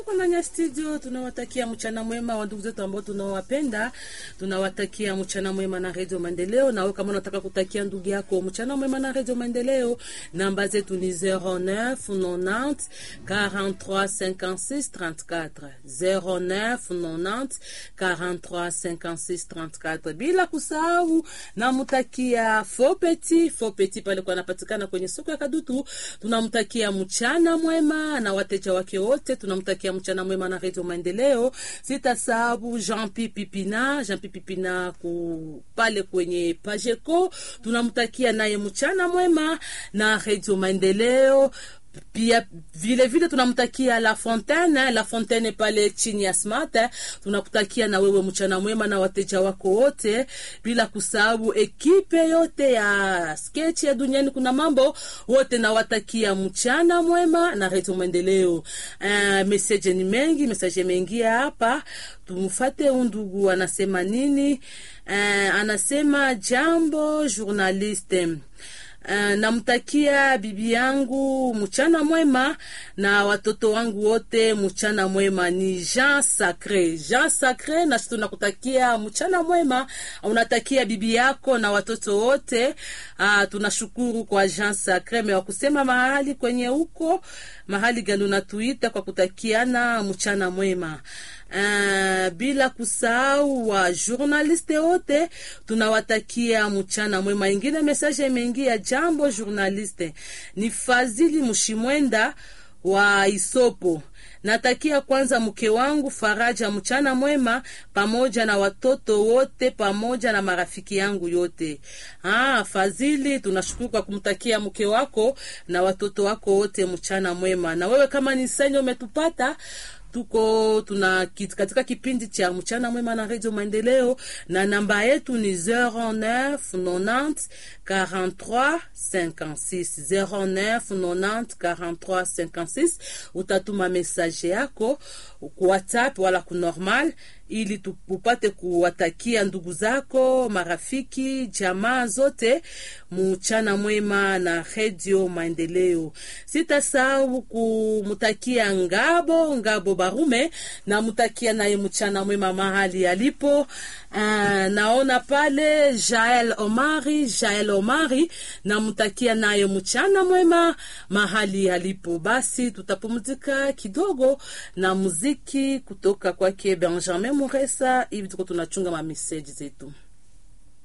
tuko ndani ya studio, tunawatakia mchana mwema wa ndugu zetu ambao tunawapenda, tunawatakia mchana mwema na Radio Maendeleo. Na wewe kama unataka kutakia ndugu yako mchana mwema na Radio Maendeleo, namba zetu ni 09 90 43 56 34 09 90 43 56 34, bila kusahau namtakia Fopeti Fopeti pale kwa anapatikana kwenye soko ya Kadutu, tunamtakia mchana mwema na wateja wake wote, tunamtakia mchana mwema na Radio Maendeleo. Sitasahau Jean Pipipina Jean Pipipina ku pale kwenye Pajeco, tunamtakia naye mchana mwema na Radio Maendeleo pia vile vile tunamtakia La Fontaine La Fontaine pale chini ya Smart, tunakutakia na wewe mchana mwema na wateja wako wote, bila kusahau ekipe yote ya sketch ya duniani kuna mambo wote, nawatakia mchana mwema na Radio Maendeleo. Uh, message ni mengi, message mengi hapa, tumfate undugu anasema nini? Uh, anasema jambo journaliste Uh, namtakia bibi yangu mchana mwema na watoto wangu wote mchana mwema. Ni Jean Sacre, Jean Sacre, na tunakutakia mchana mwema, unatakia bibi yako na watoto wote. Uh, tunashukuru kwa Jean Sacre mewa kusema mahali kwenye huko mahali gani unatuita kwa kutakiana mchana mwema. Uh, bila kusahau wa journaliste wote tunawatakia mchana mwema. Ingine message imeingia, jambo journaliste, ni Fazili Mshimwenda wa Isopo. Natakia kwanza mke wangu Faraja mchana mwema pamoja na watoto wote pamoja na marafiki yangu yote. Ah, Fazili, tunashukuru kwa kumtakia mke wako na watoto wako wote mchana mwema. Na wewe kama ni senyo umetupata tuko tuna katika kipindi cha mchana mwema na Radio Maendeleo, na namba yetu ni 09 90 43 56 09 90 43 56. Utatuma message yako ku WhatsApp wala ku normal ili tupate kuwatakia ndugu zako, marafiki, jamaa zote mchana mwema na Radio Maendeleo. Sitasahau kumtakia Ngabo Ngabo Barume na mtakia naye mchana mwema mahali alipo. Uh, naona pale Jael Omari Jael Omari na mtakia naye mchana mwema mahali alipo. Basi tutapumzika kidogo na muziki kutoka kwake Benjamin Muresa, hivi tuko tunachunga ma message zetu.